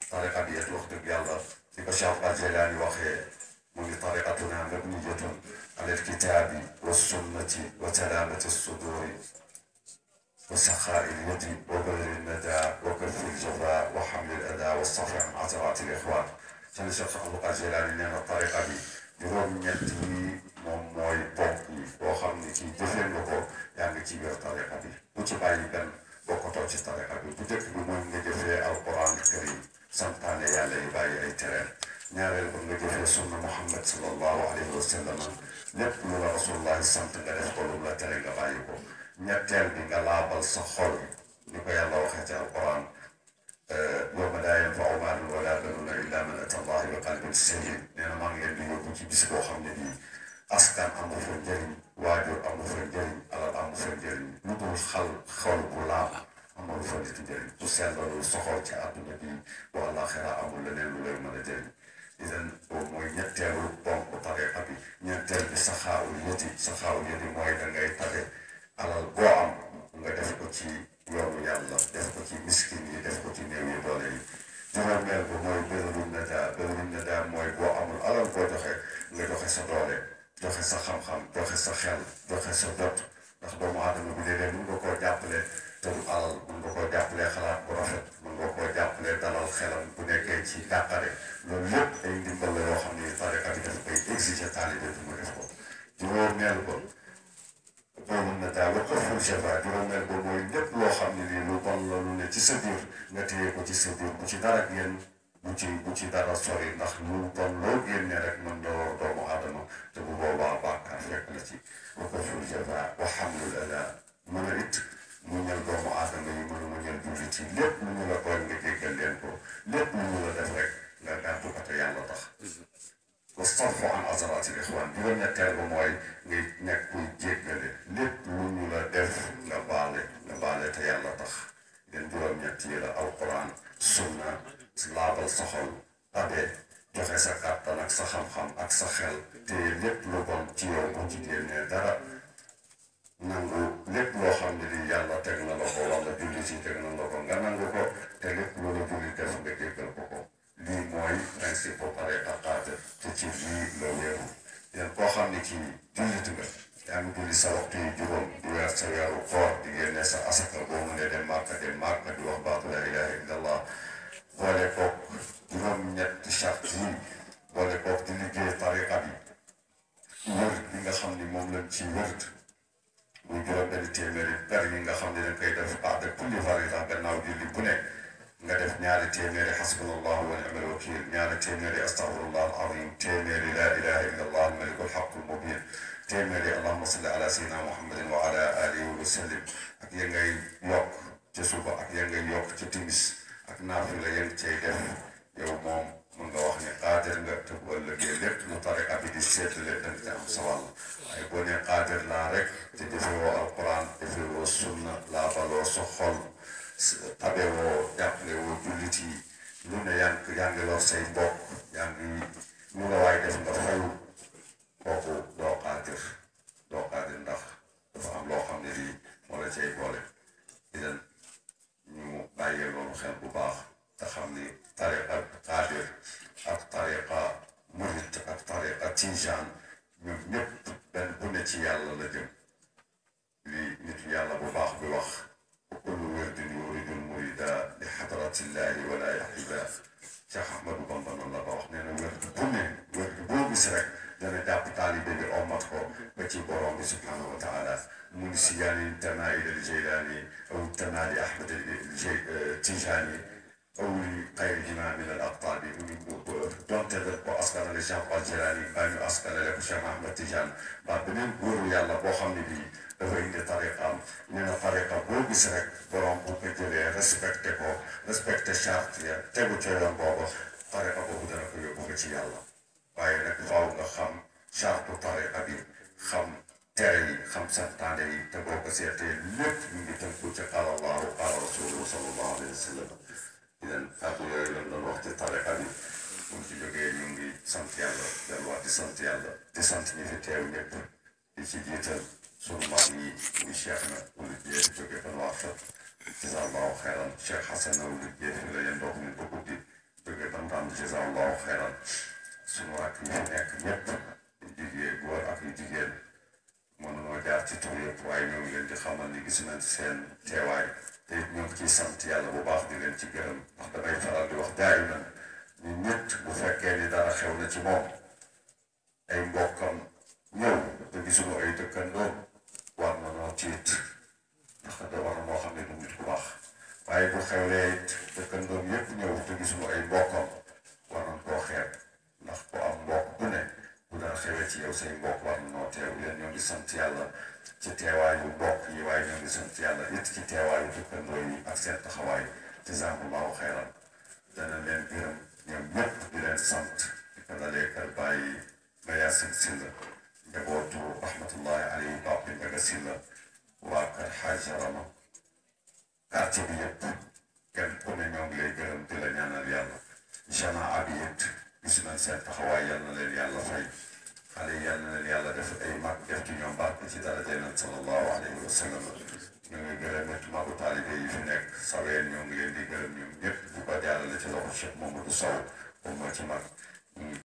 tariqa bi it wax dëgg yàlla di ko Cheikh Al Jilani waxee mu ngi tariqatuna mabniyatun ala alkitabi wa sunnati wa salamati suduri wa saxaai lyadi wa badri nada wa kafi ljafa wa xamli l ada wa safi an asarati l ixwan seen Cheikh Al Jilani nee na tariqa bi juróom-ñett yi moom mooy ponk yi boo xam ne kii jëfee nga ko yaa ngi ci biir tariqa bi bu ci bàyyi benn bokkatoo ci tariqa bi bu njëkk bi mooy nga jëfee alquran karim santaane yàlla yi bàyyi ay tereen ñaareel ba nga jëfee sunna muhammad sallallahu alayhi wa sallam lépp lu la rasulullahi sant nga def ko lu la tere nga bàyyi ko ñetteel bi nga laabal sa xol ni ko yàlla waxee ci alquran yawma laa yanfau maalun wala banuuna illa man ata allaha bi qalbin salim nee na maa ngi leen di yóbbu ci bis boo xam ne bii askan amu fa njëriñ waajur amu fa njëriñ alal amu fa njëriñ lu dul xal xol bu laab amul fa nit njëriñ su seetlu soxor ci àdduna bi bu àllaaxira amul leneen lu lay mën a jëriñ idan boobu mooy ñetteelu ponk tariqa bi ñetteel bi saxaawul yëti saxaawul yëti mooy da ngay tabe alal boo am nga def ko ci yoonu yàlla def ko ci miskin yi def ko ci néew yi doole yi juróomeel ba mooy bërilu nadaa bërilu nadaa mooy boo amul alal boo joxe nga joxe sa doole joxe sa xam-xam joxe sa xel joxe sa jot ndax doomu aadama bi léeg-léeg mën nga koo jàppale te du alal mën nga koo jàppale xalaat bu rafet mën nga koo jàppale dalal xelam bu nekkee ci dàqare loolu lépp ay ndimbal la yoo xam ne tariqa bi daf koy exiger taalibe bi mu def ko juróomeel ba boobu na daal ba ëfful jafa juróomeel ba mooy lépp loo xam ne lii lu bon la lu ne ci sa biir nga téye ko ci sa biir bu ci dara génn bu ci bu ci dara sori ndax lu bon loo génne rek mën na lor doomu aadama te bu boobaa bàkkaar fekk na ci wa ëfful jafa wa xamlul ala mën a it mu ñal doomu aadama yi mën a muñal jullit yi lépp lu ñu la tooñ nga jéggal leen ko lépp lu ñu la def rek nga gàttu ko te yàlla tax wastarfu an azaraati ixwaan juróom-ñetteel ba mooy ngay nekk kuy jéggale lépp lu ñu la def nga baale nga baale te yàlla tax ngeen juróom-ñett yi la alquran sunna laabal sa xol tabe joxe sa kàttan ak sa xam-xam ak sa xel te lépp lu bon ci yow bu ci génnee dara nangu lépp loo xam ne lii yàlla teg na la ko wala julli ci teg na la ko nga nangu ko te lépp lu la julli def nga jéggal ko ko lii mooy principe bu pare aqaate te ci lii la wéeru yéen koo xam ne kii jullit nga yaa ngi julli sa waxtu yi juróom di weer sa weeru koor di génne sa asaka boo mënee dem màkka dem màkka di wax baatu la ilaha illallah boole koog juróom-ñetti charte yi boole koog di liggéey tariqa bi wër bi nga xam ni moom lañ ci wërt muy juróom benn téeméeri per yi nga xam ne dañ koy def baax de kulli farida gannaaw julli bu nekk nga def ñaari téeméeri xasbunallahu wa ni'mal wakiil ñaari téeméeri astaghfirullah al azim téeméeri laa ilaha illa allah al malikul haqqul mubin téeméeri allahumma salli ala sayyidina muhammadin wa ala alihi wa sallim ak ya ngay yokk ca suba ak ya ngay yokk ca timis ak naafila ya nga cay def yow moom mun nga wax ne qaadir nga te bu ëllëgee lépp lu tariqa bi di seetale da nga ca am sa wàll waaye boo nee qaadir laa rek te defewoo alquran defewoo sunna laabaloo sa xol tabe woo jàppale woo jullit yi lu ne yaa ngi yaa ngi lor say mbokk yaa ngi lu la waay def nga fayu kooku doo qaadir doo qaadir ndax dafa am loo xam ne lii moo la cay boole di leen ñu bàyyee loolu xel bu baax te xam ni tariqa qaadir ak tariqa murit ak tariqa tijaan ñoom ñëpp benn bu ne ci yàlla la jëm lii nit yàlla bu baax bi wax kullu wirdin yuridu l-murida li xadratillahi wala yaxiba Cheikh Ahmadou Bamba noonu la ko wax nee na wird bu ne wird boo gis rek dana jàpp taalibe bi omat ko ba ci borom bi subhanahu wa taala mun si yaani intamaa ila l-Jaylaani aw intamaa li Ahmad Tijaani aw li xayrihima min al-aqtaabi mu ngi donte da ko askanale Cheikh Al Jilani baa ñu askanale ko Cheikh Ahmad Tidiane ba beneen góoru yàlla boo xam ne bii dafa indi tariqaam nee na tariqa boo gis rek borom bu ko jëlee respecté ko respecté charte ya tegu ca yoon booba tariqa boobu dana ko yóbbu ko ci yàlla waaye nag faaw nga xam charte tariqa bi xam tere yi xam santaane yi te boo ko seetee lépp ñu ngi tënku ci qaala allahu qaala rasuluhu sallallahu alayhi wa sallam di leen kàddu yooyu lan doon wax ci tariqa bi bu ci jógee ñu ngi sant yàlla delluwaat di sant yàlla di sant ñi fi teew ñëpp di ci jiital sunu maam yi muy cheikh na wulid jee di jóge fan waa fat jazallahu xeyran cheikh xasan na wulid jee fi la yéen dox ñu ko guddi Mouhamed jazakallahu xayran sunu rakk yi fi nekk ñëpp jigéen góor ak yu jigéen mënunoo jaar ci tur yëpp waaye ñoo ngi leen di xamal ni gis nañ seen teewaay te it ñoo ngi ciy sant yàlla bu baax di leen ci gërëm ndax damay faral di wax jaay na ñu nit bu fekkee ni dara xew na ci moom ay mbokkam ñëw te gisuñu ay dëkkandoom war na noo tiit ndax da war na moo xam ne du nit ku baax waaye bu xewlee it dëkkandoom yëpp ñëw te gisuñu ay mbokkam war nañ koo xeeb ndax ku am mbokk bu ne bu dara xewee ci yow say mbokk war na noo teew leen ñoo ngi sant yàlla ci teewaayu mbokk yi waaye ñoo ngi sant yàlla it ci teewaayu dëkkandoo yi ak seen taxawaay jazaakumullaahu xayran dana leen gërëm ñoom ñëpp di leen sant di ko dalee kër bàyyi ba Yaasin Silla njabootu rahmatullahi alayhi Pape Ndiaga Silla waa kër Xaaja Rama quartier bi yëpp kenn ku ne ñoo ngi lay gërëm di la ñaanal yàlla jamaa bi it gis nañ seen taxawaay yal na leen yàlla fay xale yi yal na leen yàlla def ay mag def ci ñoom barke ci daraja Nabi sallallahu alayhi wa sallam ñu ngi gërëm it magu taalibe yi fi nekk saween ñoo ngi leen di gërëm ñoom ñëpp di ko jaarale ci loxo Cheikh Mamadou Sow moom moo ci mag